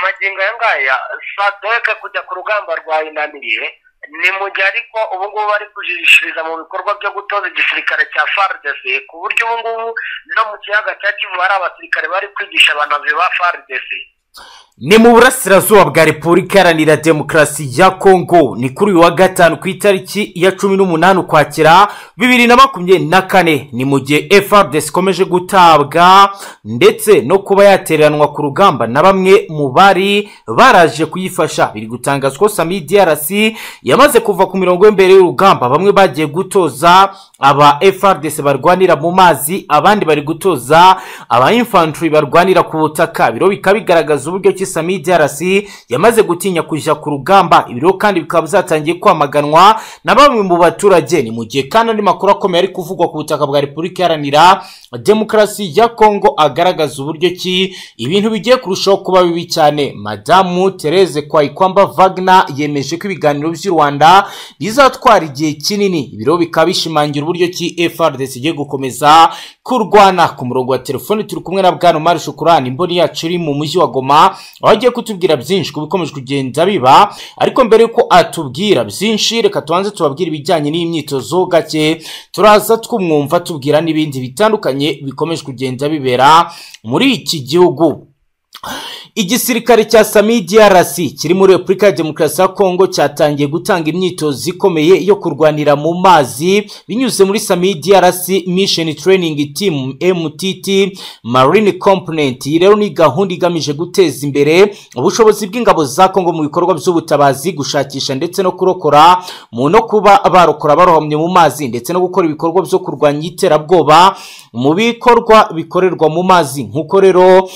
aya ngaya sadeke kujya ku rugamba rwayinaniriye ni mu gihe ariko ubu ngubu bari kujishiriza mu bikorwa byo gutoza igisirikare cya fardc ku buryo ubu ngubu no mu kiyaga cya kivu hari abasirikare bari kwigisha abanazi ba fardc ni mu burasirazuba bwa repubulika iharanira demokarasi ya kongo ni kuri uyu wa gatanu ku itariki ya cumi n'umunani ukwakira bibiri na makumyabiri na kane ni mu gihe frdc ikomeje gutabwa ndetse no kuba yatereranwa ku rugamba na bamwe mu bari baraje kuyifasha biri gutangazwa ko sami drc yamaze kuva ku mirongo y'imbere y'urugamba bamwe bagiye gutoza aba frdc barwanira mu mazi abandi bari gutoza aba infantry barwanira ku butaka biro bikaba bigaragaza uburyo ki sami DRC yamaze gutinya kujya ku rugamba ibiro kandi bikaba byatangiye kwamaganwa na bamwe mu baturage ni mu gihe kandi andi makuru akomeye ari kuvugwa ku butaka bwa repubulika iharanira demokarasi ya kongo agaragaza uburyo ki ibintu bigiye kurushaho kuba bibi cyane madamu therese kwayikwamba vagna yemeje ko ibiganiro by'u rwanda bizatwara igihe kinini ibiro bikaba bishimangira uburyo ki frdc igiye gukomeza kurwana ku murongo wa telefoni turi kumwe na bwana mari shukurani imboni yacu iri mu mujyi wa goma aho agiye kutubwira byinshi ku bikomeje kugenda biba ariko mbere y'uko atubwira byinshi reka tubanze tubabwire ibijyanye n'iyi myitozo gake turaza twumwumva tubwira n'ibindi bitandukanye bikomeje kugenda bibera muri iki gihugu igisirikare cya sami DRC kiri muri repubulika ya demokarasi ya kongo cyatangiye gutanga imyitozo ikomeye yo kurwanira mu mazi binyuze muri sami DRC mission training team mtt marine component iyi rero ni gahunda igamije guteza imbere ubushobozi bw'ingabo za kongo mu bikorwa by'ubutabazi gushakisha ndetse no kurokora mu no kuba barokora barohamye mu mazi ndetse no gukora ibikorwa byo kurwanya iterabwoba mu bikorwa bikorerwa mu mazi nk'uko rero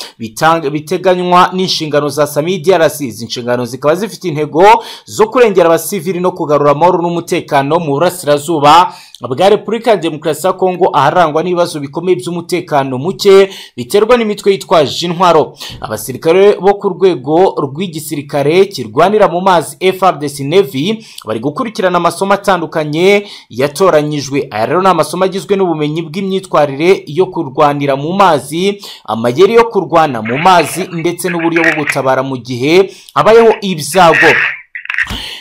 biteganywa n'inshingano za sami DRC izi nshingano zikaba zifite intego zo kurengera abasivili no kugarura amahoro n'umutekano mu burasirazuba bwa repubulika ya demokarasi ya kongo aharangwa n'ibibazo bikomeye by'umutekano muke biterwa n'imitwe yitwaje intwaro abasirikare bo ku rwego rw'igisirikare kirwanira mu mazi frdc navy bari gukurikirana amasomo atandukanye yatoranyijwe aya rero ni amasomo agizwe n'ubumenyi bw'imyitwarire yo kurwanira mu mazi amayeri yo kurwana mu mazi ndetse n'uburyo bwo gutabara mu gihe habayeho ibyago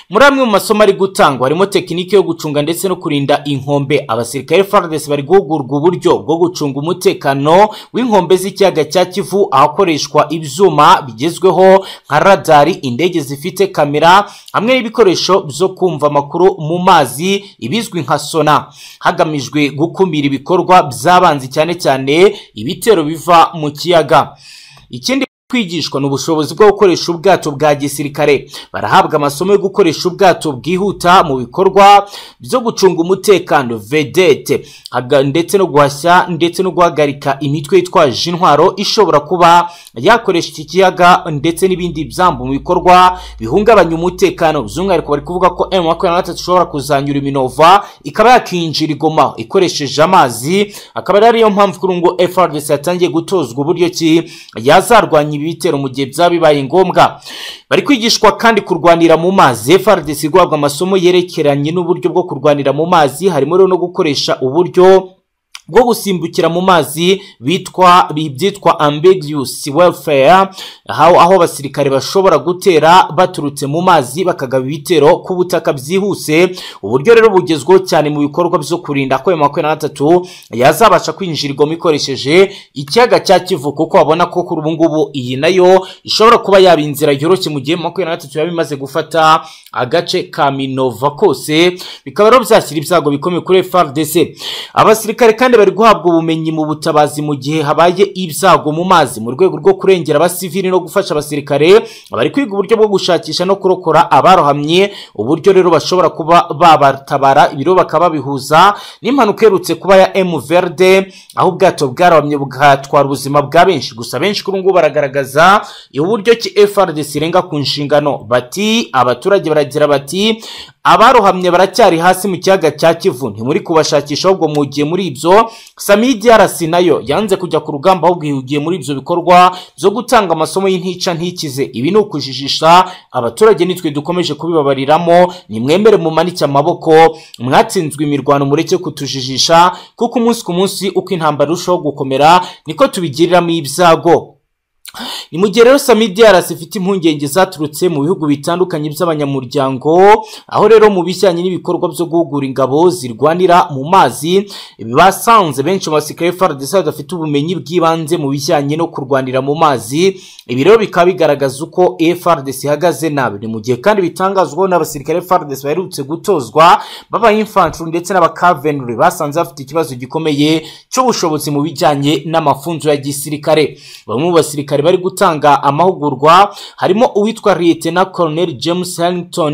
muri amwe mu masomo ari gutangwa harimo tekinike yo gucunga ndetse no kurinda inkombe abasirikare fardesi bari guhugurwa uburyo bwo gucunga umutekano w'inkombe z'ikiyaga cya kivu ahakoreshwa ibyuma bigezweho nka radari indege zifite kamera hamwe n'ibikoresho byo kumva amakuru mu mazi ibizwi nka sona hagamijwe gukumira ibikorwa by'abanzi cyane cyane ibitero biva mu kiyaga ikindi kwigishwa ni ubushobozi bwo gukoresha ubwato bwa gisirikare barahabwa amasomo yo gukoresha ubwato bwihuta mu bikorwa byo gucunga umutekano vedete ndetse no guhashya ndetse no guhagarika imitwe yitwaje intwaro ishobora kuba yakoresha iki kiyaga ndetse n'ibindi byambu mu bikorwa bihungabanya umutekano by'umwihariko bari kuvuga ko emu makumyabiri na gatatu ishobora kuzanyura iminova ikaba yakinjira igoma ikoresheje amazi akaba ari ariyo mpamvu kuri ngo frdc yatangiye gutozwa uburyo ki yazarwanya ibitero mu gihe byaba bibaye ngombwa bari kwigishwa kandi kurwanira mu mazi frdc guhabwa amasomo yerekeranye n'uburyo bwo kurwanira mu mazi harimo rero no gukoresha uburyo bwo gusimbukira mu mazi bitwa byitwa ambiguous welfare aho abasirikare bashobora gutera baturutse mu mazi bakagaba ibitero ku butaka byihuse uburyo rero bugezweho cyane mu bikorwa byo kurinda ko ayo makumyabiri na gatatu yazabasha kwinjirwamo ikoresheje ikiyaga cya kivu kuko babona ko kuri ubu ngubu iyi nayo ishobora kuba yaba inzira yoroshye mu gihe makumyabiri na gatatu yaba imaze gufata agace ka minova kose bikaba rero byashyira ibyago bikomeye kuri frdc abasirikare kandi bari guhabwa ubumenyi mu butabazi mu gihe habaye ibyago mu mazi mu rwego rwo kurengera abasivili no gufasha abasirikare bari kwiga uburyo bwo gushakisha no kurokora abarohamye uburyo rero bashobora kuba babatabara ibiro bakaba bihuza n'impanuka iherutse kuba ya emuverde aho ubwato bwarahamye bugatwara ubuzima bwa benshi gusa benshi kuri ngubu baragaragaza uburyo ki frdc irenga ku nshingano bati abaturage baragira bati abarohamye baracyari hasi mu kiyaga cya kivu ntimuri kubashakisha ahubwo mugiye muri ibyo sami DRC nayo yanze kujya ku rugamba ahubwo ihugiye muri ibyo bikorwa byo gutanga amasomo y'intica ntikize ibi ni ukujijisha abaturage nitwe dukomeje kubibabariramo nimwemere mumanike amaboko mwatsinzwe imirwano mureke kutujijisha kuko umunsi ku munsi uko intambara irushaho gukomera niko tubigiriramo ibyago ni mu gihe rero samidi yarasi ifite impungenge zaturutse mu bihugu bitandukanye by'abanyamuryango aho rero mu bijyanye n'ibikorwa byo guhugura ingabo zirwanira mu mazi basanze benshi mu basirikare fardc badafite ubumenyi bw'ibanze mu bijyanye no kurwanira mu mazi ibi rero bikaba bigaragaza uko frdc ihagaze nabi ni mu gihe kandi bitangazwaho n'abasirikare frdc baherutse gutozwa b'abayimfanturu ndetse n'abakavenure basanze bafite ikibazo gikomeye cy'ubushobozi mu bijyanye n'amafunzo ya gisirikare bamwe mu basirikare bari gutanga amahugurwa harimo uwitwa liyetena koroneri james harrington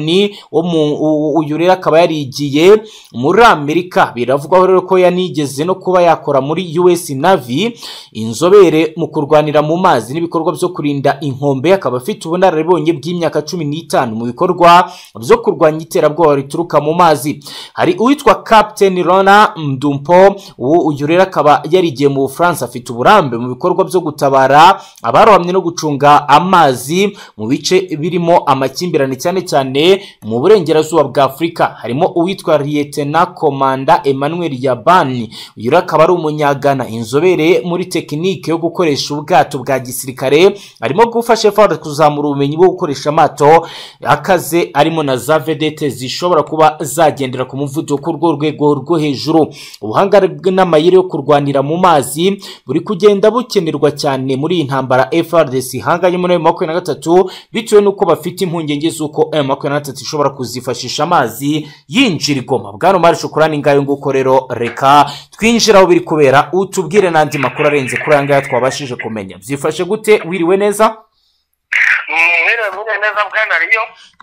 uyu rero akaba yarigiye muri amerika biravugwaho rero ko yanigeze no kuba yakora muri us navy inzobere mu kurwanira mu mazi n'ibikorwa byo kurinda inkombe akaba afite ubunararibonye bw'imyaka cumi n'itanu mu bikorwa byo kurwanya iterabwoba rituruka mu mazi hari uwitwa captain rona mdumpo uyu rero akaba yarigiye mu bufaransa afite uburambe mu bikorwa byo gutabara abarohamye no gucunga amazi mu bice birimo amakimbirane cyane cyane mu burengerazuba bwa afurika harimo uwitwa liyetena komanda emmanuel yabani uyu rero akaba ari umunyagana inzobere muri tekinike yo gukoresha ubwato bwa gisirikare arimo gufasha fawuda kuzamura ubumenyi bwo gukoresha amato akaze arimo na za vedete zishobora kuba zagendera ku muvuduko urwo rwego rwo hejuru ubuhanga n'amayeri yo kurwanira mu mazi buri kugenda bukenerwa cyane muri iyi ntambara frdc ihanganye muri ayo makumyabiri na gatatu bitewe n'uko bafite impungenge z'uko ayo makumyabiri na gatatu ishobora kuzifashisha amazi yinjira igoma bwana umari shukurani ngayo nguko rero reka twinjira aho biri kubera utubwire n'andi makuru arenze kuri aya ngaya twabashije kumenya byifashe gute wiriwe neza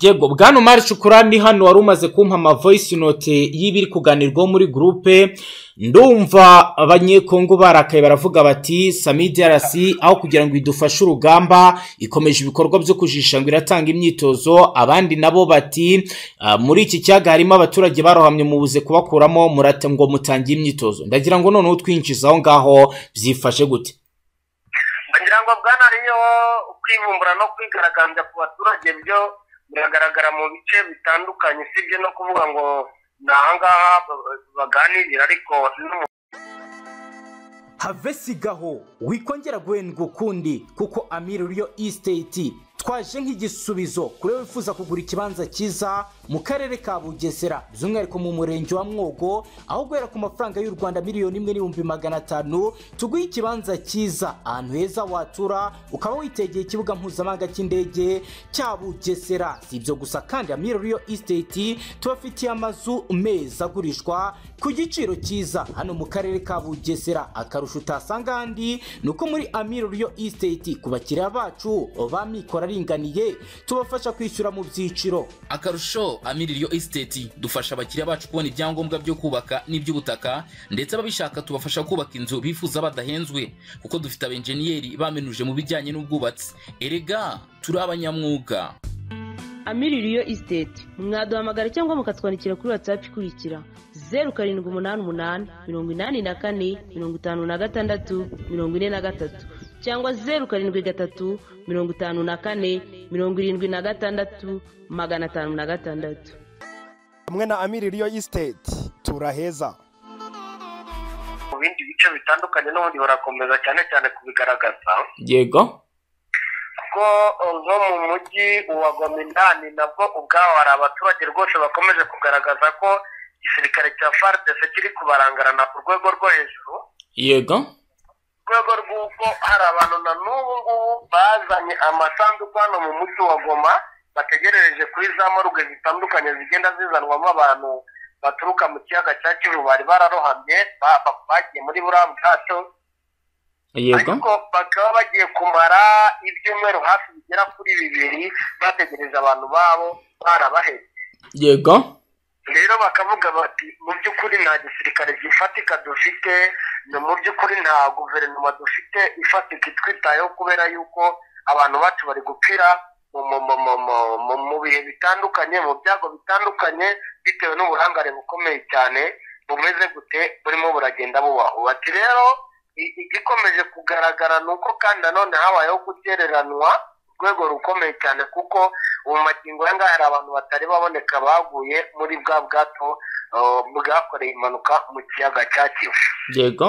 yego bwana umari shukurani hano wari umaze kumpa amavoyisi note y'ibiri kuganirwaho muri gurupe ndumva abanyekongo barakaye baravuga bati samidi yarasi aho kugira ngo idufashe urugamba ikomeje ibikorwa byo kujisha ngo iratanga imyitozo abandi nabo bati muri iki cyaga harimo abaturage barohamye mubuze kubakuramo murate ngo mutange imyitozo ndagira ngo noneho twinjiza aho ngaho byifashe gute bagira ngo bwanariyo kwibumbura no kwigaragambya ku baturage byo biragaragara mu bice bitandukanye usibye no kuvuga ngo ni ahangaha baganirira ariko have sigaho wikongera guhendwa ukundi kuko amiri uriyo isiteti twaje nk'igisubizo kuri wifuza kugura ikibanza cyiza mu karere ka bugesera by'umwihariko mu murenge wa mwogo aho guhera ku mafaranga y'u rwanda miliyoni imwe n'ibihumbi magana atanu tuguhe ikibanza cyiza ahantu heza watura ukaba witegeye ikibuga mpuzamahanga cy'indege cya bugesera si ibyo gusa kandi amira riyo isiteti tubafitiye amazu meza agurishwa ku giciro cyiza hano mu karere ka bugesera akarusho utasanga ahandi ni uko muri amira riyo isiteti ku bakiriya bacu bamikora aringaniye tubafasha kwishyura mu byiciro akarusho amiririyo esiteti dufasha abakiriya bacu kubona ibyangombwa byo kubaka n'iby'ubutaka ndetse ababishaka tubafasha kubaka inzu bifuza badahenzwe kuko dufite abenjeniyeri bamenuje mu bijyanye n'ubwubatsi erega turi abanyamwuga amiririyo esiteti mwaduhamagara cyangwa mukatwandikira kuri watsapu ikurikira zeru karindwi umunani umunani mirongo inani na kane mirongo itanu na gatandatu mirongo ine na gatatu cyangwa zeru karindwi gatatu mirongo itanu na kane mirongo irindwi na gatandatu magana atanu na gatandatu hamwe na amiririyo isiteti turaheza mu bindi bice bitandukanye n'ubundi barakomeza cyane cyane kubigaragaza yego kuko nko mu mujyi wa gomindani nabwo ubwaho hari abaturage rwose bakomeje kugaragaza ko igisirikare cya faridese kiri kubarangarana ku rwego rwo hejuru yego rwego rw'uko hari abantu na n'ubu ngubu bazanye amasanduku hano mu mujyi wa goma bategereje kuri za moruge zitandukanye zigenda zizanwamo abantu baturuka mu kiyaga cya kivu bari bararohamye bagiye muri buriya bwato ariko bakaba bagiye kumara ibyumweru hafi bigera kuri bibiri bategereje abantu babo barabahetse yego rero bakavuga bati mu by'ukuri nta gisirikare gifatika dufite ni mu by'ukuri nta guverinoma dufite ifatika itwitayeho kubera yuko abantu bacu bari gupfira mu bihe bitandukanye mu byago bitandukanye bitewe n'uburangare bukomeye cyane bumeze gute burimo buragenda bubaho bati rero igikomeje kugaragara ni uko kandi nanone habayeho gutereranwa rwego rukomeye cyane kuko ubu magingo aya ngaya hari abantu batari baboneka baguye muri bwa bwato bwakoreye impanuka mu kiyaga cya kivu yego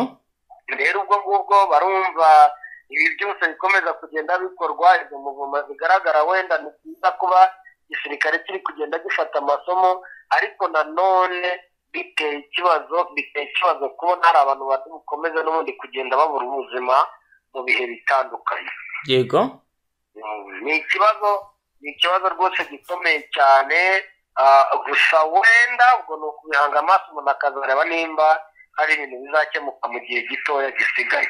rero ubwo ngubwo barumva ibi byose bikomeza kugenda bikorwa izo muvuma zigaragara wenda ni byiza kuba igisirikare kiri kugenda gifata amasomo ariko nanone biteye ikibazo biteye ikibazo kubona hari abantu bari bukomeze n'ubundi kugenda babura ubuzima mu bihe bitandukanye yego Mm, ni ikibazo ni ikibazo rwose gikomeye cyane ah, gusa wenda ubwo ni ukubihanga amaso umuntu akazareba nimba hari ibintu bizakemuka mu gihe gitoya gisigaye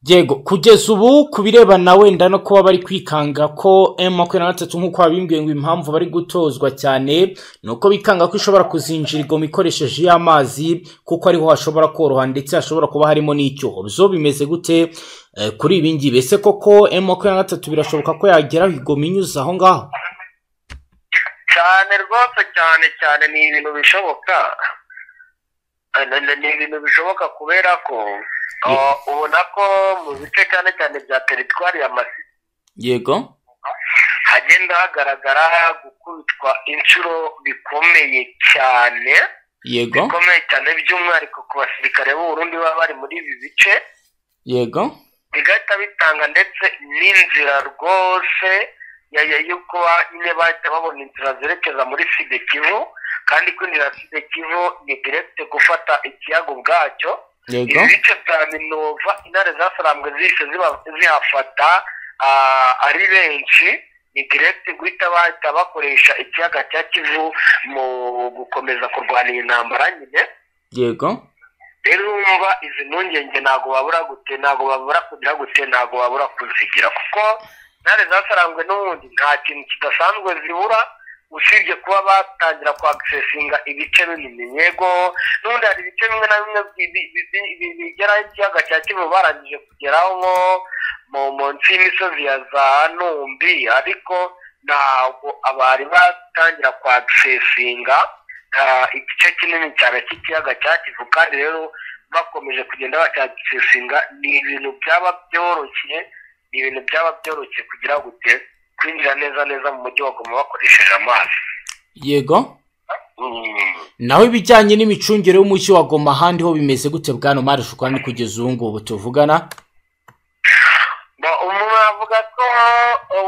yego kugeza ubu ku birebana wenda no kuba bari kwikanga ko emu makumyabiri na gatatu nk'uko babimbwiye ngo impamvu bari gutozwa cyane ni uko bikanga ko ishobora kuzinjira igoma ikoresheje y'amazi kuko ariho hashobora koroha ndetse hashobora kuba harimo n'icyuho zo bimeze gute eh, kuri ibi ngibi ese koko emu makumyabiri na gatatu birashoboka ko yageraho igoma inyuze aho ngaho cyane rwose cyane cyane ni ibintu bishoboka Eh, ni- ni- ni ibintu bishoboka kubera ko ah, ubona ko mu bice cyane cyane bya teritwari ya masi yego hagenda hagaragara gukubitwa inshuro bikomeye cyane yego bikomeye cyane by'umwihariko ku basirikare b'uburundi baba bari muri ibi bice yego bigahita bitanga ndetse n'inzira rwose ya- ya- yo kuba nyine bahita babona inzira zerekeza muri side kivu kandi ko inzira ya side kivu ni direkite gufata ikiyaga ubwacyo yego ibice bya minova intare zasarambwe zihise ziba- zihafata ah, ari benshi ni direkite guhita bahita bakoresha ikiyaga cya kivu mu gukomeza kurwana iyi ntambara nyine yego rero urumva izi mpungenge ntabwo babura gute ntabwo babura kugira gute ntabwo babura kuzigira kuko intare zasarangwe n'ubundi nta kintu kidasanzwe zibura usibye kuba batangira kwagisesinga ibice binini yego n'ubundi hari ibice bimwe na bimwe bi- bi- bi- bi- bi- bigeraho ikiyaga cya kivu barangije kugeraho nko mu munsi y'imisozi ya za numbi ariko ntabwo abari batangira kwagisesinga ah, igice kinini cyane cy'ikiyaga cya kivu kandi rero bakomeje kugenda bacyagisesinga ni ibintu byaba byoroshye ni ibintu byaba byoroshye kugira gute kwinjira neza neza mu mujyi wa goma bakoresheje amazi yego Mm. naho ibijyanye n'imicungire y'umujyi wa goma ahandi ho bimeze gute bwana mari shukwani kugeza ubu ngubu tuvugana Ba- umuntu avuga ko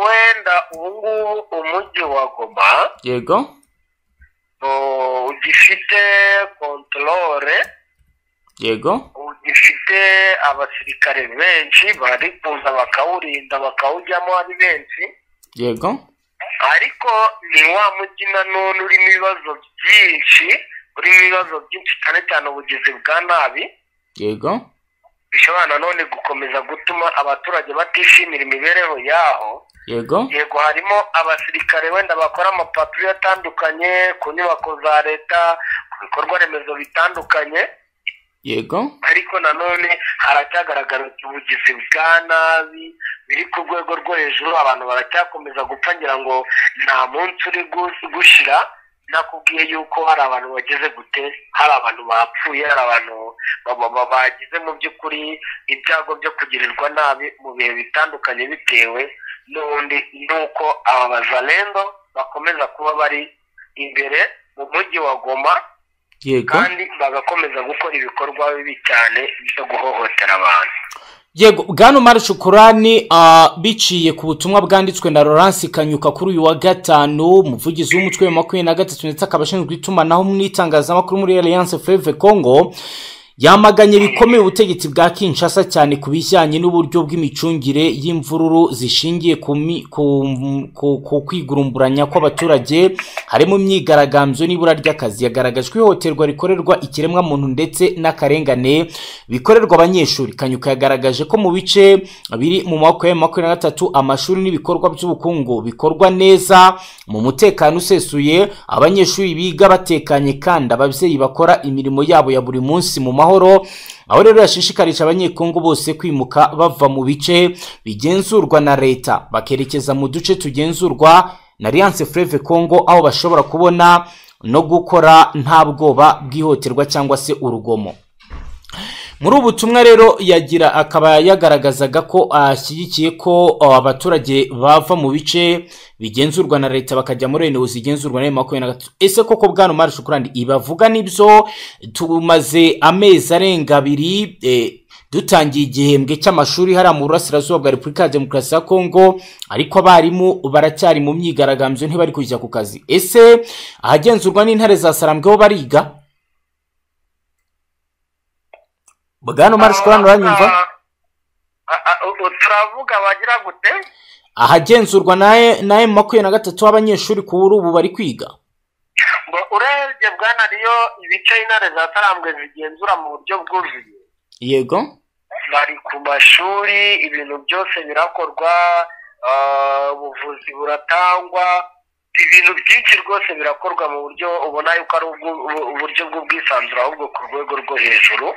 wenda ubungubu umujyi wa goma yego oh, ugifite kontorore yego ugifite abasirikare benshi bari kuza bakawurinda bakawujyamo ari benshi yego ariko ni wa mujyi nanone urimo ibibazo byinshi urimo ibibazo byinshi cyane cyane ubugizi bwa nabi yego bishobora nanone gukomeza gutuma abaturage batishimira imibereho yaho yego yego harimo abasirikare wenda bakora amapaturo atandukanye ku nyubako za leta ku bikorwa remezo bitandukanye yego ariko nanone haracyagaragara ubugizi bwa nabi biri ku rwego rwo hejuru abantu baracyakomeza gupfa ngira ngo nta munsi uri gu- gushira nakubwiye yuko hari abantu bageze gute hari abantu bapfuye hari abantu ba- ba- ba- bagize mu by'ukuri ibyago byo kugirirwa nabi mu bihe bitandukanye bitewe n'ubundi n'uko aba bazalendo bakomeza kuba bari imbere mu mujyi wa goma yego kandi bagakomeza gukora ibikorwa bibi cyane byo guhohotera abantu yego bwana umari shukurani ah, biciye ku butumwa bwanditswe na laurence kanyuka kuri uyu wa gatanu umuvugizi w'umutwe wa makumyabiri na gatatu ndetse akaba ashinzwe itumanaho mu itangazamakuru muri alliance fleve congo yamaganye bikomeye ubutegetsi bwa kinshasa cyane ku bijyanye n'uburyo bw'imicungire y'imvururu zishingiye ku, mi- ku, ku, ku kwigurumburanya kw'abaturage harimo imyigaragambyo n'ibura ry'akazi yagaragajwe ihohoterwa rikorerwa ikiremwamuntu ndetse n'akarengane bikorerwa abanyeshuri kanyuka yagaragaje ko mu bice biri mu maboko ya makumyabiri na gatatu amashuri n'ibikorwa by'ubukungu bikorwa neza mu mutekano usesuye abanyeshuri biga batekanye kandi ababyeyi bakora imirimo yabo ya buri munsi mu mahoro aho rero yashishikarije abanyekongo bose kwimuka bava mu bice bigenzurwa na leta bakerekeza mu duce tugenzurwa na alliance fleve congo aho bashobora kubona no gukora nta bwoba bw'ihohoterwa cyangwa se urugomo muri ubu butumwa rero yagira akaba yagaragazaga ko ashyigikiye ko uh, abaturage bava mu bice bigenzurwa na leta bakajya muri renewo zigenzurwa na makumyabiri na gatatu ese koko bwana mari shukurandi ibavuga nibyo tumaze amezi arenga abiri eh, dutangiye igihembwe cy'amashuri hariya mu burasirazuba bwa repubulika ya demokarasi ya kongo ariko abarimu baracyari mu myigaragambyo ntibari kujya ku kazi ese ahagenzurwa n'intare za sarambwe bo bariga bwana mari shukurandi uranyumva turavuga bagira gute ahagenzurwa naye naye makumyabiri na gatatu w'abanyeshuri ku buri ubu bari kwiga ngo urebye bwana riyo ibice intare za tarambwe zigenzura mu buryo bwuzuye yego bari ku mashuri ibintu byose birakorwa ah, ubuvuzi buratangwa ibintu byinshi rwose birakorwa mu buryo ubona yuko ari ubwu- ubu- uburyo bw'ubwisanzure ahubwo ku rwego rwo hejuru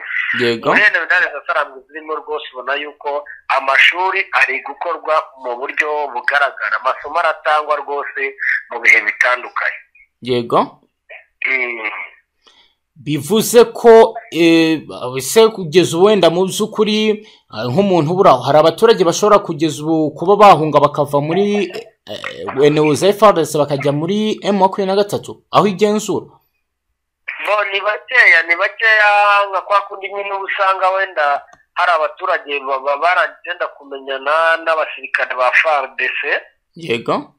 yego muri rene minani zasarambi zirimo rwose ubona yuko amashuri ari gukorwa mu buryo bugaragara amasomo aratangwa rwose mu bihe bitandukanye yego Mm. bivuze ko eh, ese kugeza ubu wenda mu by'ukuri eh, nk'umuntu ubura aho, hari abaturage bashobora kugeza ubu kuba bahunga bakava muri wenewoza efaresi bakajya muri emu makumyabiri na gatatu aho igenzura bo ni bakeya ni bakeya nka kwa kundi nyine uba usanga wenda hari abaturage baba baragenda kumenyana n'abasirikare ba FARDC yego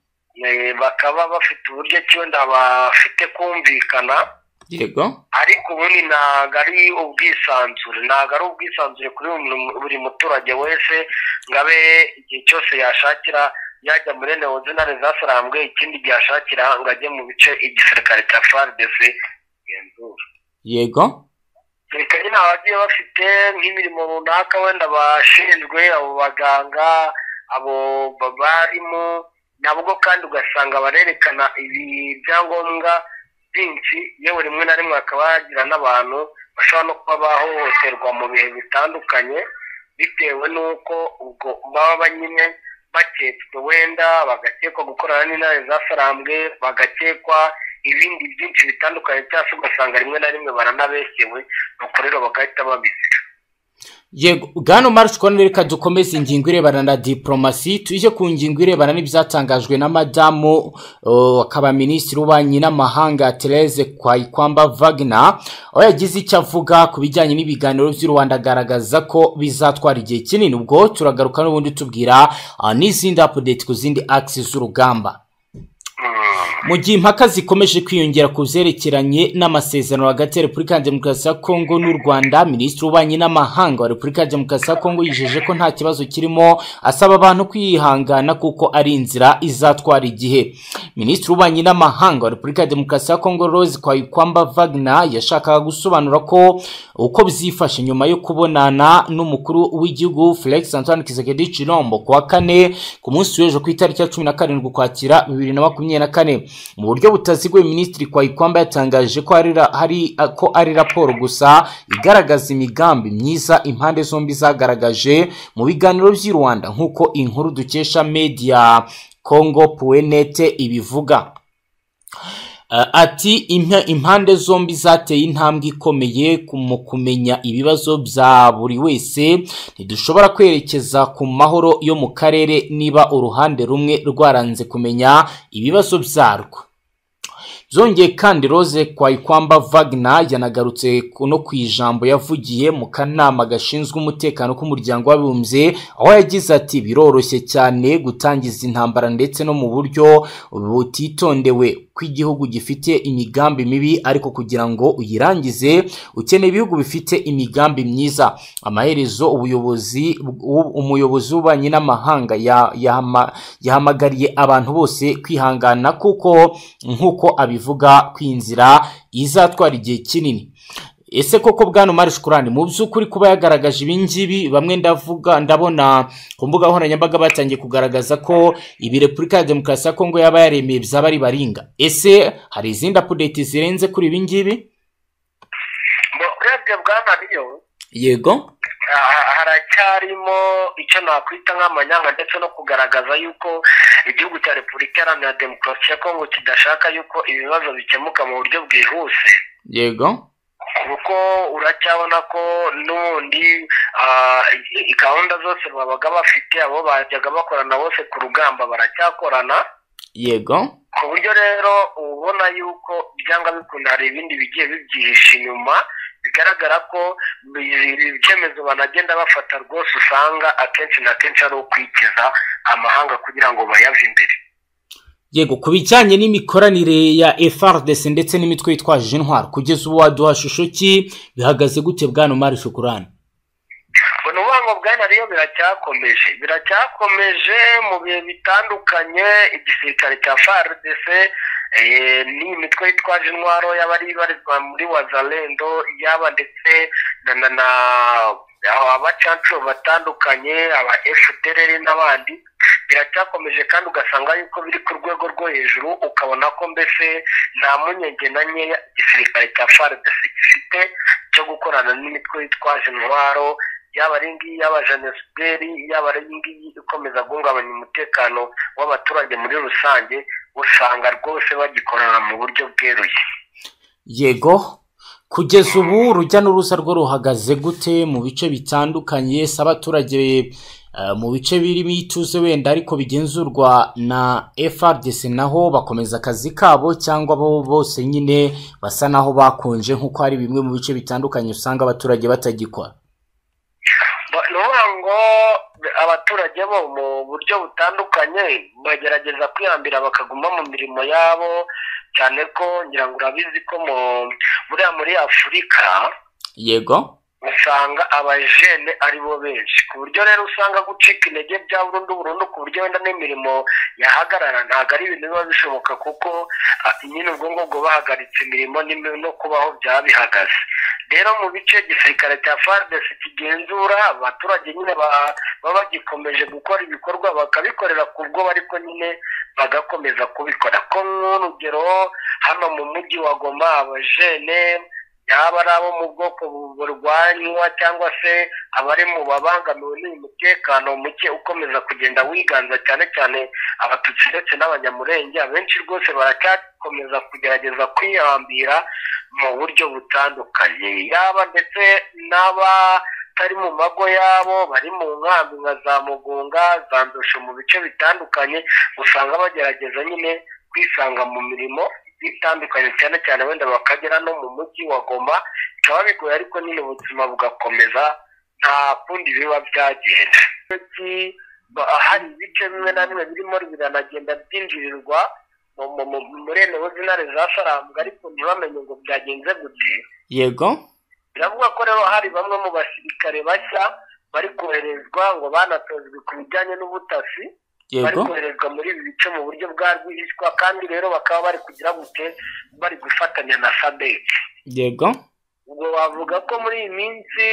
eh, bakaba bafite uburyo ki wenda bafite kumvikana yego ariko ubundi ntabwo ari ubwisanzure ntabwo ari ubwisanzure kuri buri mu- buri muturage wese ngo abe igihe cyose yashakira yajya muri newoze na rezasarambwe ikindi gihe yashakira ngo ajye mu bice igisirikare cya FARDC genzura yego reka nyine abagiye bafite nk'imirimo runaka wenda bashinzwe abo baganga abo ba- barimu nabwo kandi ugasanga barerekana ibi byangombwa byinshi yewe rimwe na rimwe hakaba hagira n'abantu bashobora no kuba bahohoterwa mu bihe bitandukanye bitewe n'uko ubwo baba nyine baketswe wenda bagakekwa gukorana n'intare zasarambwe bagakekwa ibindi byinshi bitandukanye cyangwa se ugasanga rimwe na rimwe baranabekewe nuko rero bagahita babizi yego bwana marishe kubona reka dukomeze ingingo irebana na diporomasi tujye ku ngingo irebana n'ibyatangajwe na madamu uh, akaba minisitiri w'ububanyi n'amahanga therese kwayikwamba vagina aho yagize icyo avuga ku bijyanye n'ibiganiro by'u rwanda agaragaza ko bizatwara igihe kinini ubwo turagaruka n'ubundi tubwira uh, n'izindi apudeti ku zindi akisi z'urugamba mu gihe impaka zikomeje kwiyongera ku byerekeranye n'amasezerano hagati ya repubulika ya demokarasi ya kongo n'u rwanda minisitiri w'ububanyi n'amahanga wa repubulika ya demokarasi ya kongo yijeje ko nta kibazo kirimo asaba abantu kwihangana kuko ari inzira izatwara igihe minisitiri w'ububanyi n'amahanga wa repubulika ya demokarasi ya kongo rose kwayikwamba vagna yashakaga gusobanura ko uko byifashe nyuma yo kubonana n'umukuru w'igihugu felix antoine kisekedi cirombo ku wa kane ku munsi w'ejo ku itariki ya cumi na karindwi ukwakira bibiri na makumyabiri na kane mu buryo butaziguye minisitiri kwayikwamba yatangaje ko ari, ra- hari, ko ari raporo gusa igaragaza imigambi myiza impande zombi zagaragaje mu biganiro by'i rwanda nk'uko inkuru dukesha media congo puenete ibivuga Uh, ati "Impa- impande zombi zateye intambwe ikomeye ku- mu kumenya ibibazo bya buri wese ntidushobora kwerekeza ku mahoro yo mu karere niba uruhande rumwe rwaranze kumenya ibibazo byarwo byongeye kandi rose kwayikwamba vagna yanagarutse ku- no ku ijambo yavugiye mu kanama gashinzwe umutekano k'umuryango w'abibumbye aho yagize ati biroroshye cyane gutangiza intambara ndetse no mu buryo butitondewe kw'igihugu gifite imigambi mibi ariko kugira ngo uyirangize ukeneye ibihugu bifite imigambi myiza amaherezo ubuyobozi u- umuyobozi w'ububanyi n'amahanga ya- yahama- yahamagariye abantu bose kwihangana kuko nk'uko abivuga kwinzira izatwara igihe kinini ese koko bwana umari shukurani mu by'ukuri kuba yagaragaje ibingibi bamwe ndavuga ndabona ku mbuga nkoranyambaga batangiye kugaragaza ko ibi repubulika ya demokarasi ya kongo yaba yaremeye byaba ari baringa ese hari izindi apudeti zirenze kuri ibingibi Ngo urebye bwana riyo yego ah, haracyarimo icyo nakwita nk'amanyanga ndetse no kugaragaza yuko igihugu cya repubulika iharanira demokarasi ya kongo kidashaka yuko ibibazo bikemuka mu buryo bwihuse yego ku kuko uracyabona ko n'ubundi ah, i- i- gahunda zose babaga bafite abo bajyaga bakorana bose ku rugamba baracyakorana yego ku buryo rero uba ubona yuko byanga bikunda hari ibindi bigiye bibyihishe inyuma bigaragara ko bi- ibi byemezo banagenda bafata rwose usanga akenshi na kenshi ari ukwikiza amahanga kugira ngo bayave imbere yego ku bijyanye n'imikoranire ya FRDC ndetse n'imitwe yitwaje intwaro kugeza ubu waduha shusho ki bihagaze gute bwana Omar Shukurani ubona ubuhanga bwa nariyo biracyakomeje biracyakomeje mu bihe bitandukanye igisirikare cya FARDC eh, n'imitwe yitwaje intwaro y'abari ibarizwa muri wazalendo yaba ndetse na na na abacancuro batandukanye aba fdr n'abandi biracyakomeje kandi ugasanga yuko biri ku rwego rwo hejuru ukabona ko mbese nta mpungenge na nkeya igisirikare cya FARDC gifite cyo gukorana n'imitwe yitwaje intwaro yaba ari ngiyi y'abajenesiberi yaba ari ngiyi ikomeza guhungabanya umutekano w'abaturage muri rusange usanga rwose bagikorana mu buryo bweruye yego kugeza ubu urujya n'uruza rwo ruhagaze gute mu bice bitandukanye si abaturage eh, mu bice birimo ituze wenda ariko bigenzurwa na FRDC naho bakomeza akazi kabo cyangwa bo bose nyine basa naho bakonje nk'uko hari bimwe mu bice bitandukanye usanga abaturage batagikora Ba- ni ukuvuga ngo abaturage bo mu buryo butandukanye bagerageza kwihambira bakaguma mu mirimo yabo cyane ko ngira ngo urabizi ko mu buriya muri afurika yego usanga abajene ari bo benshi ku buryo rero usanga gucika intege bya burundu burundu ku buryo wenda n'imirimo yahagarara ntabwo ari ibintu biba bishoboka kuko ah, nyine ubwo ngubwo bahagaritse imirimo n'imi- no kubaho byaba bihagaze rero mu bice igisirikare cya FARDC kigenzura abaturage nyine ba- baba bagikomeje gukora ibikorwa bakabikorera ku bwo ariko nyine bagakomeza kubikora ko nk'urugero hano mu mujyi wa Goma abajene yaba ari abo mu bwoko bu- burwanywa cyangwa se abari mu babangamiwe n'uyu mutekano muke ukomeza kugenda wiganza cyane cyane abatutsi ndetse n'abanyamurenge abenshi rwose baracyakomeza kugerageza kwihambira mu buryo butandukanye yaba ndetse n'abatari mu mago yabo bari mu nkambi nka za mugunga za ndosho mu bice bitandukanye usanga bagerageza nyine kwisanga mu mirimo bitandukanye cyane cyane wenda bakagera no mu mujyi wa goma bikaba bigoye ariko nyine ubuzima bugakomeza nta kundi biba byagenda Iki- ba- hari ibice bimwe na bimwe birimo biranagenda byinjirirwa mu- mu- mu- muri enewozinare za saramu ariko ntibamenye ngo byagenze gute yego biravuga ko rero hari bamwe mu basirikare bashya bari koherezwa ngo banatozwe ku bijyanye n'ubutasi bari yego koherezwa muri ibi bice mu buryo bwa rwihishwa kandi rero bakaba bari kugira gute bari gufatanya na sabeti yego ubwo wavuga ko muri iyi minsi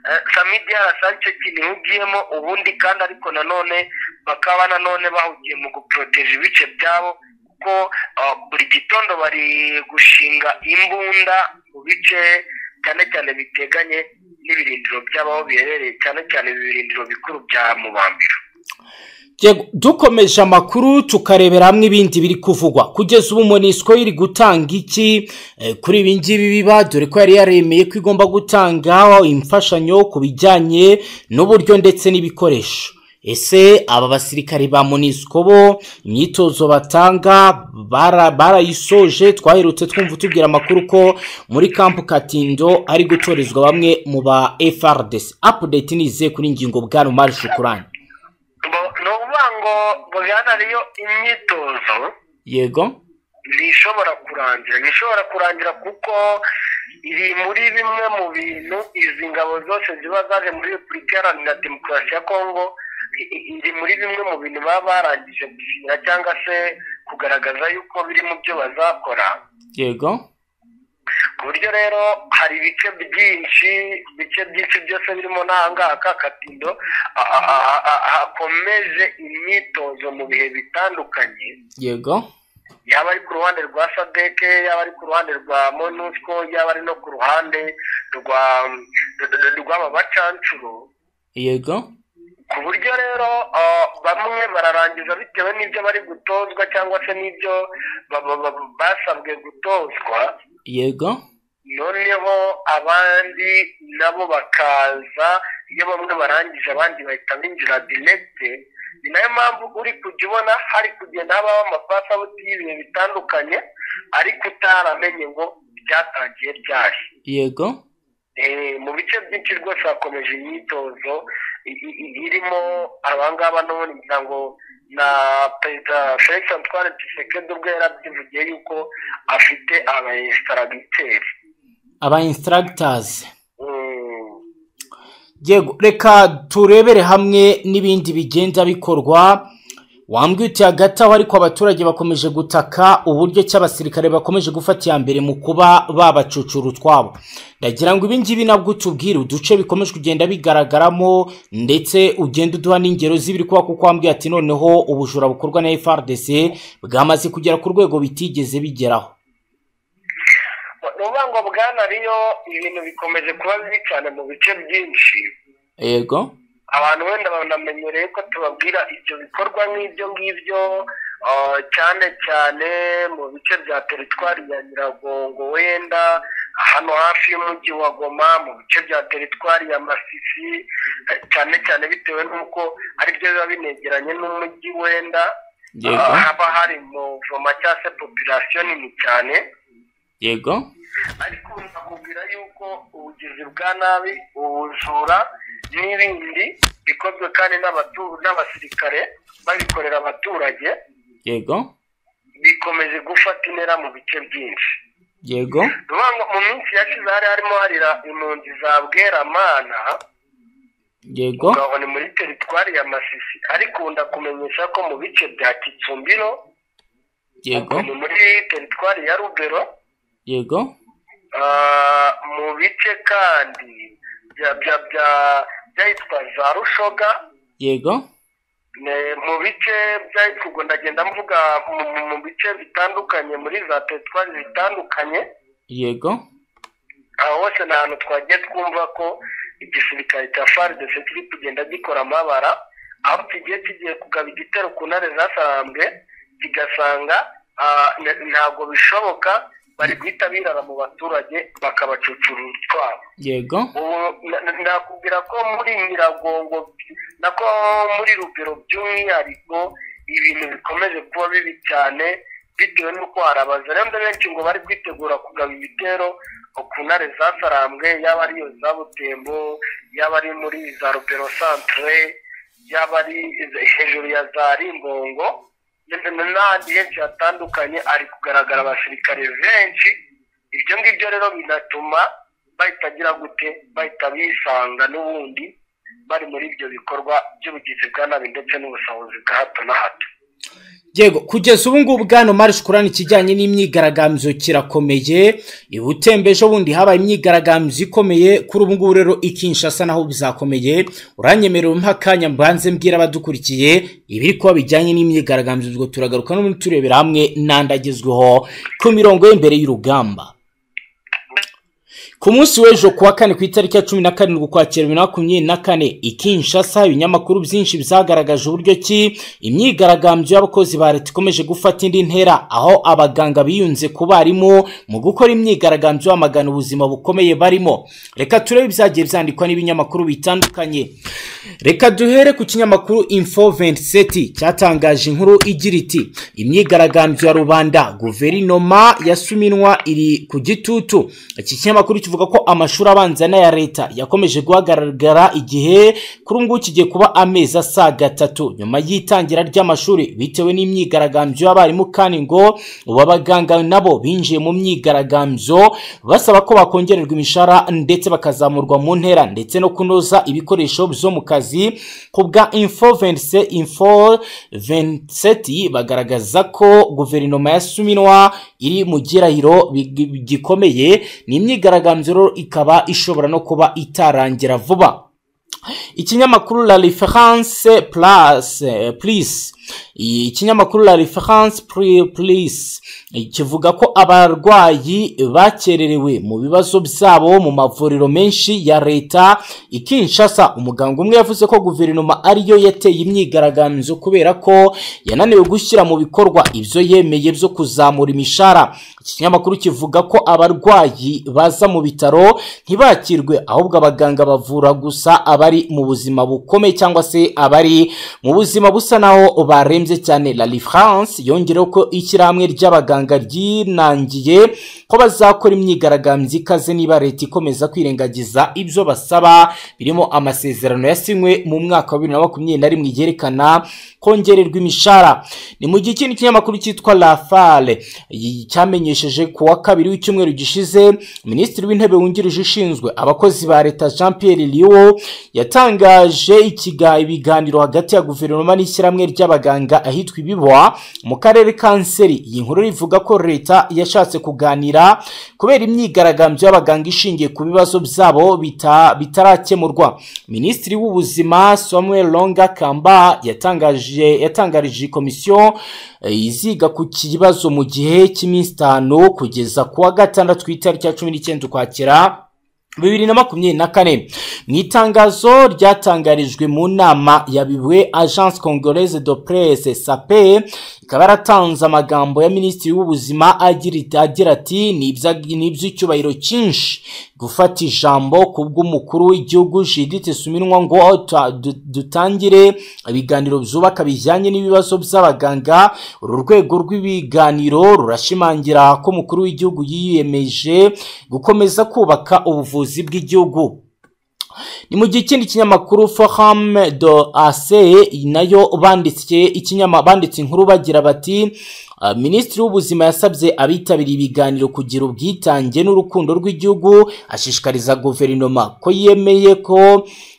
eh, samidi yarasanze ikintu ugiyemo ubundi kandi ariko nanone bakaba nanone bahugiye mu guporoteje ibice byabo kuko ah, buri gitondo bari gushinga imbunda mu bice cyane cyane biteganye n'ibirindiro by'abaho biherereye cyane cyane ibi birindiro bikuru bya mubambiro Yego, dukomeje amakuru tukarebera hamwe ibindi biri kuvugwa kugeza ubu monisco iri gutanga iki eh, kuri ibi ngibi biba dore ko yari yaremeye ko igomba gutanga imfashanyo ku bijyanye n'uburyo ndetse n'ibikoresho ese aba basirikare ba monisco bo imyitozo batanga bara- barayisoje twaherutse twumva tubwira amakuru ko muri kampu katindo ari gutorezwa bamwe mu ba frdc apudeti nize kuri ingingo bwana umari shukurani Bo- ni ukuvuga ngo bojyana ariyo imyitozo yego ntishobora kurangira ntishobora kurangira kuko iri muri bimwe mu bintu izi ngabo zose ziba zaje muri repubulika iharanira demokarasi ya kongo i- i- iri muri bimwe mu bintu baba barangije gusinya cyangwa se kugaragaza yuko biri mu byo bazakora yego ku buryo rero hari ibice byinshi ibice byinshi byose birimo n'ahangaha ka katindo a- a- a- a- hakomeje imyitozo mu bihe bitandukanye yego yaba ari ku ruhande rwa sadeke yaba ari ku ruhande rwa monusco yaba ari no ku ruhande rwa rw'aba bacancuro yego ku buryo rero ah, bamwe bararangiza bitewe n'ibyo bari gutozwa cyangwa se n'ibyo ba- ba- ba- basabwe gutozwa yego noneho abandi nabo bakaza iyo bamwe barangije abandi bahita binjira direkite ni nayo mpamvu uri kujya ubona hari kugenda habaho amapasabuti y'ibintu bitandukanye ariko utaramenye ngo byatangiye byahe yego Eh, mu bice byinshi rwose hakomeje imyitozo i- i- i- irimo abangaba n'ubundi ngira ngo na perezida felix antoine tshisekedi ubwo yari abyivugiye yuko afite abayesitaragiteri aba instructors yego reka turebere hamwe n'ibindi bigenda bikorwa wambwiye uti hagati aho ariko abaturage bakomeje gutaka uburyo ki abasirikare bakomeje gufata iya mbere mu kuba babacucura utwabo ndagira ngo ibi ngibi nabwo utubwire uduce bikomeje kugenda bigaragaramo ndetse ugenda uduha n'ingero z'ibiri kuba kuko wambwiye ati noneho ubujura bukorwa na FRDC bwamaze kugera ku rwego bitigeze bigeraho uvuga ngo bwana riyo ibintu bikomeje kuba bibi cyane mu bice byinshi yego abantu wenda banamenyereye ko tubabwira ibyo bikorwa nk'ibyo ngibyo ah, cyane cyane mu bice bya teritwari ya nyiragongo wenda hano hafi y'umujyi wa goma mu bice bya teritwari ya masisi eh, cyane cyane bitewe n'uko aribyo biba binegeranye n'umujyi wenda yego ah, haba hari umuvoma cyangwa se popirasiyo nini cyane yego ariko nakubwira yuko ubugizi bwa nabi ubujura n'ibindi bikozwe kandi n'abatu- n'abasirikare babikorera abaturage yego bikomeje gufata intera mu bice byinshi yego Ni ukuvuga ngo mu minsi yashize hari harimo harira impunzi za bweramana yego ngaho ni muri teritwari ya masisi ariko ubu ndakumenyesha ko mu bice bya kitsumbiro yego ni muri teritwari ya rubero yego Ah, mu bice kandi bya bya bya byahitwa za rushoga yego ne- mu bice byahitwa ubwo ndagenda mvuga mu- mu- mu bice bitandukanye muri za teritwari zitandukanye yego aho hose ni ahantu twagiye twumva ko igisirikare cya faridese kiri kugenda gikora amabara aho kigiye kigiye kugaba igitero ku ntare zasambwe kigasanga ah, n- ntabwo bishoboka bari guhita birara mu baturage bakabacucura utwabo yego ubu na- na- nakubwira ko muri nyiragongo nako muri rugero by'umwihariko ibintu bikomeje kuba bibi cyane bitewe n'uko hari abazarenda benshi ngo bari kwitegura kugaba ibitero ku ntare zasarambwe yaba ari iyo za butembo yaba ari muri za rugero santere yaba ari iza- hejuru ya za rimbongo ndetse n'ahandi henshi hatandukanye ari kugaragara abasirikare benshi ibyo ngibyo rero binatuma bahita agira gute bahita bisanga n'ubundi bari muri ibyo bikorwa by'ubugizi bwa nabi ndetse n'ubusahuzi bwa hato na hato yego kugeza ubu ngubu bwana marishe kurana ikijyanye n'imyigaragambyo kirakomeye i butembeje bundi habaye imyigaragambyo ikomeye kuri ubu ngubu rero i kinshasa naho bizakomeye uranyemerera umpe akanya mbanze mbwira abadukurikiye ibiri kuba bijyanye n'imyigaragambyo ubwo turagaruka n'ubundi turebera hamwe n'andi agezweho ku mirongo y'imbere y'urugamba ku munsi w'ejo kuwa kane ku itariki ya cumi na karindwi ukwakira bibiri na makumyabiri na kane i kinshasa ibinyamakuru byinshi byagaragaje uburyo ki imyigaragambyo y'abakozi ba leta ikomeje gufata indi ntera aho abaganga biyunze ku barimu mu gukora imyigaragambyo bamagana ubuzima bukomeye barimo reka turebe ibyagiye byandikwa n'ibinyamakuru bitandukanye reka duhere ku kinyamakuru info 27 cyatangaje inkuru igira iti imyigaragambyo ya rubanda guverinoma yasuminwa iri ku gitutu iki kinyamakuru kivuga ko amashuri abanza n'aya leta yakomeje guhagaragara igihe kuri ubu ngubu kigiye kuba amezi asaga atatu nyuma y'itangira ry'amashuri bitewe n'imyigaragambyo y'abarimu kandi ngo ubu abaganga nabo binjiye mu myigaragambyo basaba ko bakongererwa imishahara ndetse bakazamurwa mu ntera ndetse no kunoza ibikoresho byo mu kazi ku bwa info 27 info 27 bagaragaza ko guverinoma ya suminwa iri mu gihirahiro big- gikomeye ni imyigaragambyo rero ikaba ishobora no kuba itarangira vuba ikinyamakuru la reference plus eh, please ikinyamakuru la reference police kivuga ko abarwayi bakererewe mu bibazo byabo mu mavuriro menshi ya leta ikinshasa umuganga umwe yavuze ko guverinoma ariyo yateye imyigaragambyo kubera ko yananiwe gushyira mu bikorwa ibyo yemeye byo kuzamura imishahara iki kinyamakuru kivuga ko abarwayi baza mu bitaro ntibakirwe ahubwo abaganga bavura gusa abari mu buzima bukomeye cyangwa se abari mu buzima busa naho barembye cyane la france yongereho ko ishyirahamwe ry'abaganga ryinangiye ko bazakora imyigaragambyo ikaze niba leta ikomeza kwirengagiza ibyo basaba birimo amasezerano yasinywe mu mwaka wa bibiri na makumyabiri na rimwe yerekana kongererwa imishahara ni mu gihe ikindi kinyamakuru cyitwa la fale y- cyamenyesheje ku wa kabiri w'icyumweru gishize minisitiri w'intebe wungirije ushinzwe abakozi ba leta jean pierre liwo yatangaje ikiga- ibiganiro hagati ya guverinoma n'ishyirahamwe ry'abaganga ahitwa ibiboa mu karere ka nseri iyi nkuru ivuga ko leta yashatse kuganira kubera imyigaragambyo y'abaganga ishingiye ku bibazo byabo bita- bitarakemurwa minisitiri w'ubuzima samuel longa kamba yatangaje yatangarije iyi komisiyo eh, iziga ku kibazo mu gihe cy'iminsi itanu kugeza ku wa gatandatu ku itariki ya cumi n'icyenda ukwakira bibiri na makumyabiri na kane mu itangazo ryatangarijwe mu nama yabiwe agence congolaise de presse sape ikaba yaratanze amagambo ya minisitiri w'ubuzima agira iti- agira ati "Ni ibya- ni iby'icyubahiro cyinshi gufata ijambo ku bw'umukuru w'igihugu judith suminwa ngo "Ta- du- dutangire ibiganiro byubaka bijyanye n'ibibazo by'abaganga uru rwego rw'ibiganiro rurashimangira ko umukuru w'igihugu yiyemeje gukomeza kubaka ubuvuzi bw'igihugu ni mu gihe ikindi kinyamakuru forum do ase nayo banditse ikinyama banditse inkuru bagira bati "Ah, minisitiri w'ubuzima yasabye abitabiriye ibiganiro kugira ubwitange n'urukundo rw'igihugu ashishikariza guverinoma ko yemeye ko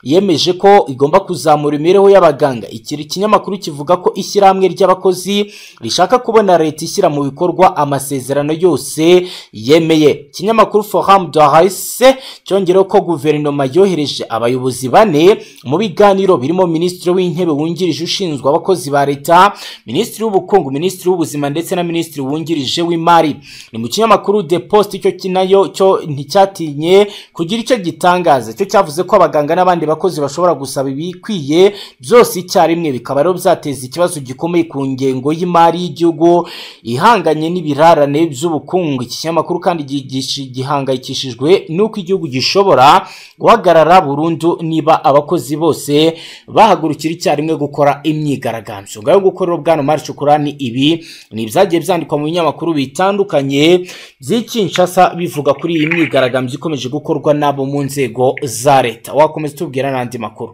yemeje ko igomba kuzamura imibereho y'abaganga iki kinyamakuru kivuga ko ishyirahamwe ry'abakozi rishaka kubona leta ishyira mu bikorwa amasezerano yose yemeye ikinyamakuru forum de haise cyongereho ko guverinoma yohereje abayobozi bane mu biganiro birimo minisitiri w'intebe wungirije ushinzwe abakozi ba leta minisitiri w'ubukungu minisitiri w'ubuzima ndetse na minisitiri wungirije w'imari ni mu kinyamakuru the post cyo ki- nayo cyo nticyatinye kugira icyo gitangaza cyo cyavuze ko abaganga n'abandi bakozi bashobora gusaba ibikwiye byose icyarimwe bikaba rero byateza ikibazo gikomeye ku ngengo y'imari y'igihugu ihanganye n'ibirarane by'ubukungu iki kinyamakuru kandi gi- gishi- gihangayikishijwe n'uko igihugu gishobora guhagarara burundu niba abakozi bose bahagurukira icyarimwe gukora imyigaragambyo ngayo gukorera ubwana mari shukurani ibi ni ibyagiye byandikwa mu binyamakuru bitandukanye by'ikinshasa bivuga kuri iyi myigaragambyo ikomeje gukorwa n'abo mu nzego za leta wakomeza utubwira n'andi makuru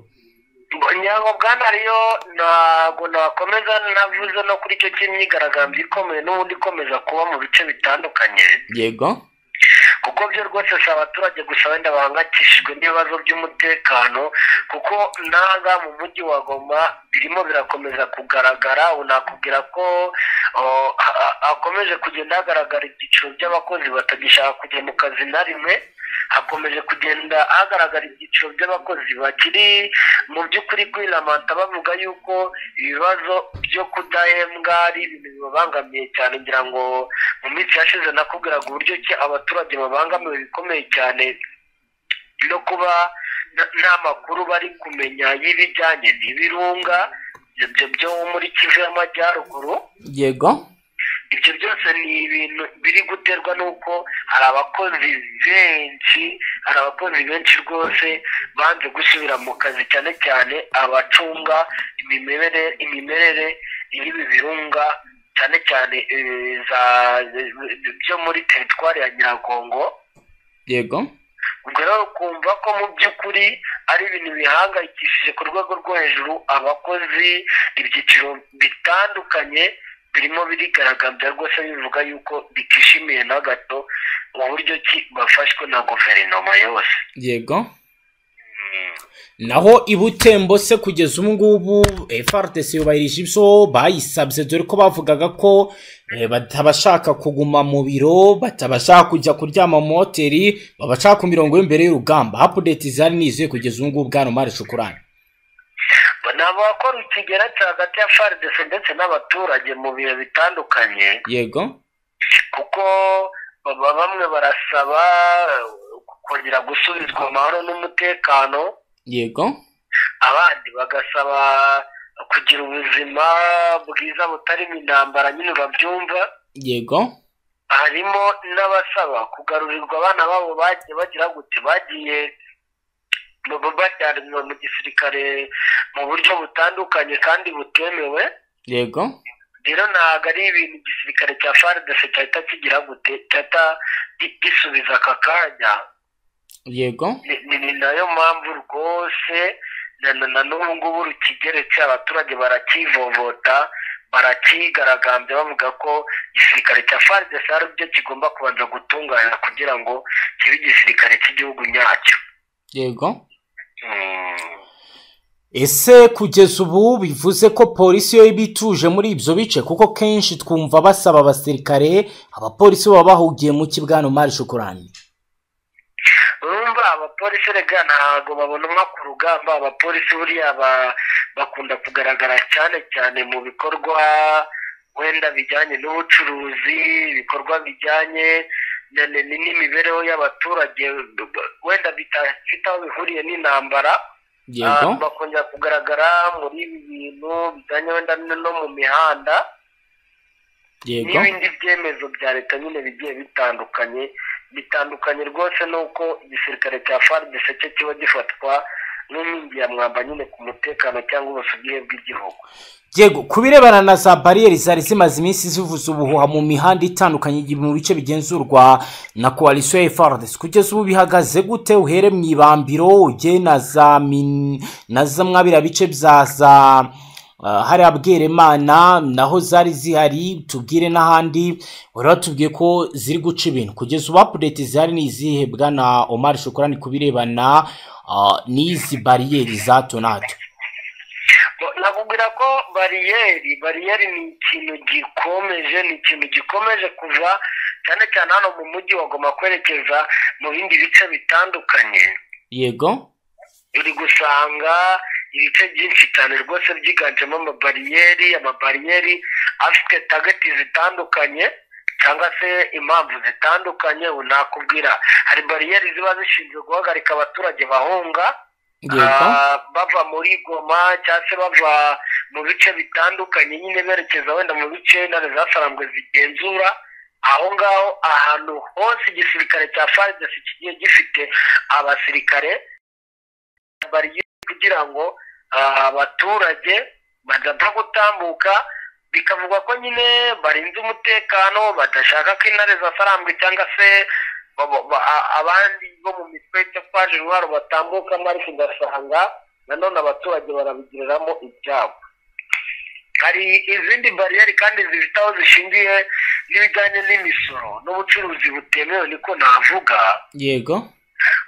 nyango bwana rero ntabwo nakomeza navuze no kuri icyo cy'imyigaragambyo ikomeye n'ubundi ikomeza kuba mu bice bitandukanye yego kuko byo rwose si abaturage gusa wenda bahangayikishijwe n'ibibazo by'umutekano kuko nanga mu mujyi wa goma birimo birakomeza kugaragara ubu nakubwira ko oh, ha- ha- hakomeje kugenda hagaragara ibyiciro by'abakozi batagishaka kujya mu kazi na rimwe hakomeje kugenda hagaragara ibyiciro by'abakozi bakiri mu by'ukuri kwiramanta bavuga yuko ibibazo byo kudahembwa ari ibintu bibabangamiye cyane ngira ngo mu minsi yashize nakubwiraga uburyo ki abaturage babangamiwe bikomeye cyane no kuba nta- nta makuru bari kumenya y'ibijyanye n'ibirunga ibyo byo muri kivu y'amajyaruguru yego ibyo byose ni ibintu biri guterwa n'uko hari abakozi benshi hari abakozi benshi rwose banze gusubira mu kazi cyane cyane abacunga imimerere imimerere y'ibi birunga cyane cyane eh, za- byo muri teritwari ya nyiragongo yego ubwo rero ukumva ko mu by'ukuri ari ibintu bihangayikishije ku rwego rwo hejuru abakozi ibyiciro bitandukanye birimo birigaragambya rwose bivuga yuko bitishimiye na gato uburyo ki bafashwe na guverinoma yose yego naho i butembo se kugeza ubu ngubu FRDC yubahirije ibyo bayisabye dore ko bavugaga ko eh, batabashaka kuguma mu biro batabashaka kujya kuryama mu mahoteli babashaka ku mirongo y'imbere y'urugamba update zari nizuye kugeza ubu ngubu bwana mari shukurani Ba- nta abakora ikigeretse hagati ya fardc ndetse n'abaturage mu bihe bitandukanye yego kuko baba bamwe barasaba kongera gusubizwa amahoro n'umutekano yego abandi bagasaba kugira ubuzima bwiza butarimo intambara nyine babyumva yego harimo n'abasaba kugarurirwa abana babo bagiye bagira gute bagiye ba- bajyanwa mu gisirikare mu buryo butandukanye kandi butemewe yego rero ntabwo ari ibintu igisirikare cya faridese cyahita kigira gute cyahita gi- gisubiza aka kanya yego ni- ni ni nayo mpamvu rwose na- na na n'ubu ngubu rukigeretse abaturage barakivovota barakigaragambya bavuga ko igisirikare cya faridesi ari byo kigomba kubanza gutunganya kugira ngo kibe igisirikare cy'igihugu nyacyo yego Mm. ese kugeza ubu bivuze ko polisi yo iba ituje muri ibyo bice kuko kenshi twumva basaba abasirikare abapolisi baba bahugiye mu kibwana mari shukurani urumva abapolisi rega ntabwo babonwa ku rugamba abapolisi buriya ba- bakunda kugaragara cyane cyane mu bikorwa wenda bijyanye n'ubucuruzi ibikorwa bijyanye na- na- ni- n'imibereho y'abaturage wenda bidafite aho bihuriye n'intambara yego Ah, bakongera kugaragara muri ibi bintu bijyanye wenda no mu mihanda yego n'ibindi byemezo bya leta nyine bigiye bitandukanye bitandukanye rwose n'uko igisirikare cya fardc cyo kiba gifatwa nk'inkingi ya mwamba nyine ku mutekano cyangwa ubusugire bw'igihugu yego ku birebana na za bariyeri zari zimaze iminsi zivuza ubuhuha mu mihanda itandukanye mu bice bigenzurwa na koalisiyo ya frdc kugeza ubu bihagaze gute uhere mu ibambiro ujye na za min na za mwabira bice bya za ah, hariya bweremana naho zari zihari tubwire n'ahandi wari watubwiye ko ziri guca ibintu kugeza ubu apudeti zihari ni izihe bwana omar shukurani ku birebana ah, n'izi bariyeri za hato na hato Bo- nakubwira ko bariyeri bariyeri ni ikintu gikomeje ni ikintu gikomeje kuva cyane cyane hano mu mujyi wagomba kwerekeza mu bindi bice bitandukanye yego uri gusanga ibice byinshi cyane rwose byiganjemo amabariyeri amabariyeri afite tageti zitandukanye cyangwa se impamvu zitandukanye ubu nakubwira hari bariyeri ziba zishinzwe guhagarika abaturage bahunga yego ah, bava muri goma cyangwa se bava mu bice bitandukanye nyine berekeza wenda mu bice intare zasaramwe zigenzura aho ngaho ahantu hose igisirikare cya faridesi kigiye gifite abasirikare bariyeri kugira ngo ah, abaturage badapfa gutambuka bikavugwa ko nyine barinze umutekano badashaka ko intare zasarambwe cyangwa se ba- ba- a- abandi bo mu mitwe itwaje intwaro batambukamo ariko ugasanga nanone abaturage barabigiriramo ibyabo hari izindi bariyeri kandi zifite aho zishingiye n'ibijyanye n'imisoro n'ubucuruzi butemewe niko navuga yego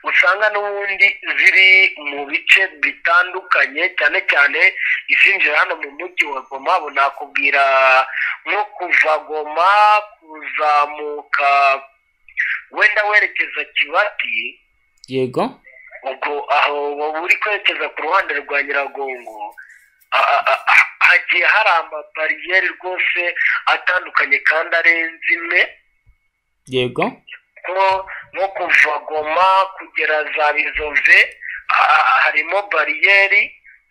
usanga n'ubundi ziri mu bice bitandukanye cyane cyane izinjira hano mu mujyi wa goma ubu nakubwira nko kuva goma kuzamuka wenda werekeza kibati yego ubwo aho waba uri kwerekeza ku ruhande rwa nyiragongo a- a- a- a- hagiye hari amabariyeri rwose atandukanye kandi arenze imwe yego ko nko kuva goma kugera za bizove ah, harimo bariyeri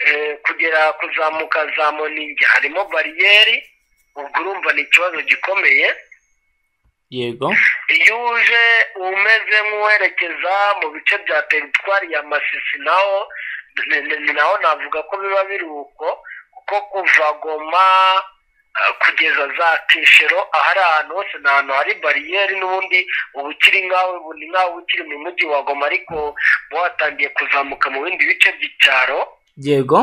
eh, kugera kuzamuka za moningi harimo bariyeri ubwo urumva ni ikibazo gikomeye yego iyo uje umeze nk'uwerekeza mu bice bya teritwari ya masisi naho ni- ni- ni naho navuga ko biba biri uko kuko kuva goma ah, kugeza za kishero ahari ahantu hose ni ahantu hari bariyeri n'ubundi uba ukiri nk'aho ubu ni nk'aho uba ukiri mu mujyi wa goma ariko uba watangiye kuzamuka mu bindi bice by'icyaro yego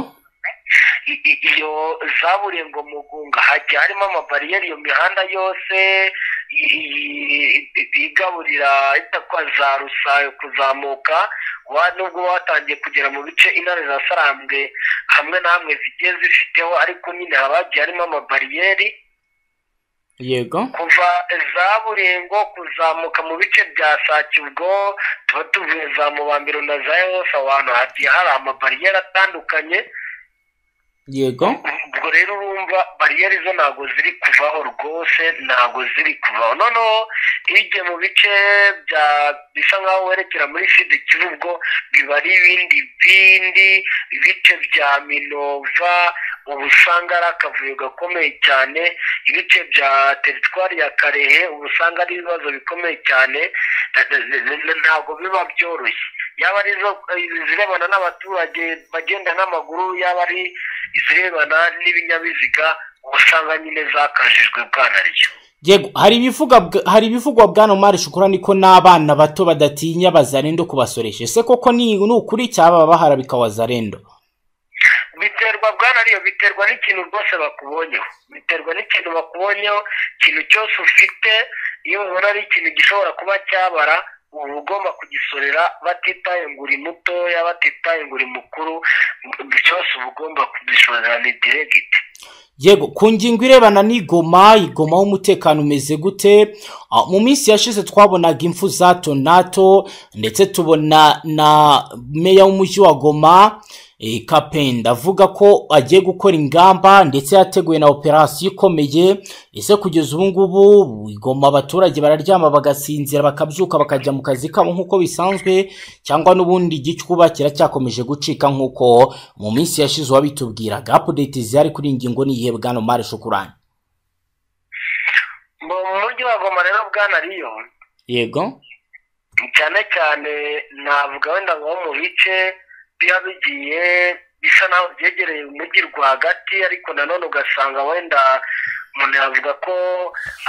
i- i- iyo zaburiye ngo mugunga hagiye harimo amabariyeri iyo mihanda yose i- i- i- igaburira itakwa za rusayo kuzamuka wa nubwo watangiye kugera mu bice intare zasarambwe hamwe na hamwe zigiye zifiteho ariko nyine haba hagiye harimo amabariyeri yego kuva za burengo kuzamuka mu bice bya sake ubwo tuba tuvuye za mubambiro na za yose ahantu hagiye hari amabariyeri atandukanye yego ubwo rero urumva bariyeri zo ntabwo ziri kuvaho rwose ntabwo ziri kuvaho noneho iyo ugiye mu bice bya bisa nk'aho werekera muri sida kiba ubwo biba ari ibindi bindi ibice bya minova ubu usanga ari akavuyo gakomeye cyane ibice bya teritwari ya karehe ubu usanga ari ibibazo bikomeye cyane ntabwo biba byoroshye yaba ari izo izirebana n'abaturage bagenda n'amaguru yaba ari izirebana n'ibinyabiziga usanga nyine zakajijwe bwanaryo yego hari ibivuga bwa- hari ibivugwa bwana mari shukura niko n'abana bato badatinya bazarendo kubasoresha ese koko ni ni ukuri cyaba bahara bikawazarendo biterwa bwanariyo biterwa n'ikintu rwose bakubonyeho biterwa n'ikintu bakubonyeho ikintu cyose ufite iyo ubona ari ikintu gishobora kuba cyabara uba ugomba kugisorera batitaye ngo uri mutoya batitaye ngo uri mukuru cyose uba ugomba kugisorera ni diregiti yego ku ngingo irebana n'igoma igoma w'umutekano umeze gute Ah, mu minsi yashize twabonaga impfu za tonato ndetse tubona na meya w'umujyi wa goma eh, kapenda avuga ko agiye gukora ingamba ndetse yateguye na operasiyo ikomeye ese kugeza ubu ngubu igoma abaturage bararyama bagasinzira bakabyuka bakajya mu kazi kabo nk'uko bisanzwe cyangwa n'ubundi igicuba kiracyakomeje gucika nk'uko mu minsi yashize uwabitubwiraga apudeti zihari kuri iyi ngingo ni iyihe bwana mari shukurani mu mujyi wa goma rero bwanariyo yego cyane cyane navuga wenda nko mu bice biba bigiye bisa naho byegereye umujyi rwagati ariko nanone ugasanga wenda umuntu yavuga ko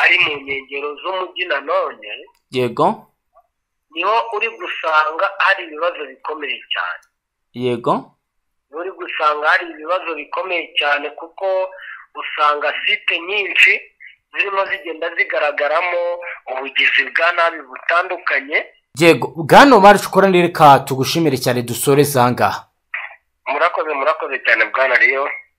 ari mu nkengero z'umujyi nanone yego niho uri gusanga hari ibibazo bikomeye cyane yego uri gusanga hari ibibazo bikomeye cyane kuko usanga site nyinshi zirimo zigenda zigaragaramo ubugizi bwa nabi butandukanye yego bwana mari shukurani reka tugushimire cyane dusoreze aha ngaha murakoze murakoze cyane bwana riyo